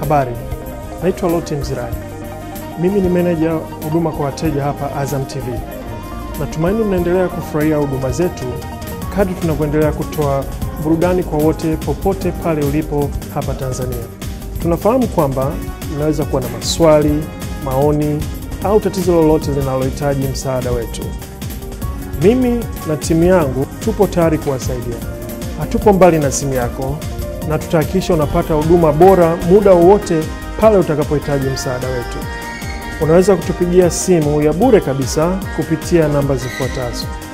Habari, naitwa Loti Mzirai. Mimi ni meneja huduma kwa wateja hapa Azam TV. Natumaini mnaendelea kufurahia huduma zetu kadri tunavyoendelea kutoa burudani kwa wote popote pale ulipo hapa Tanzania. Tunafahamu kwamba mnaweza kuwa na maswali, maoni au tatizo lolote linalohitaji msaada wetu. Mimi na timu yangu tupo tayari kuwasaidia. Hatupo mbali na simu yako na tutahakikisha unapata huduma bora muda wowote pale utakapohitaji msaada wetu. Unaweza kutupigia simu ya bure kabisa kupitia namba zifuatazo: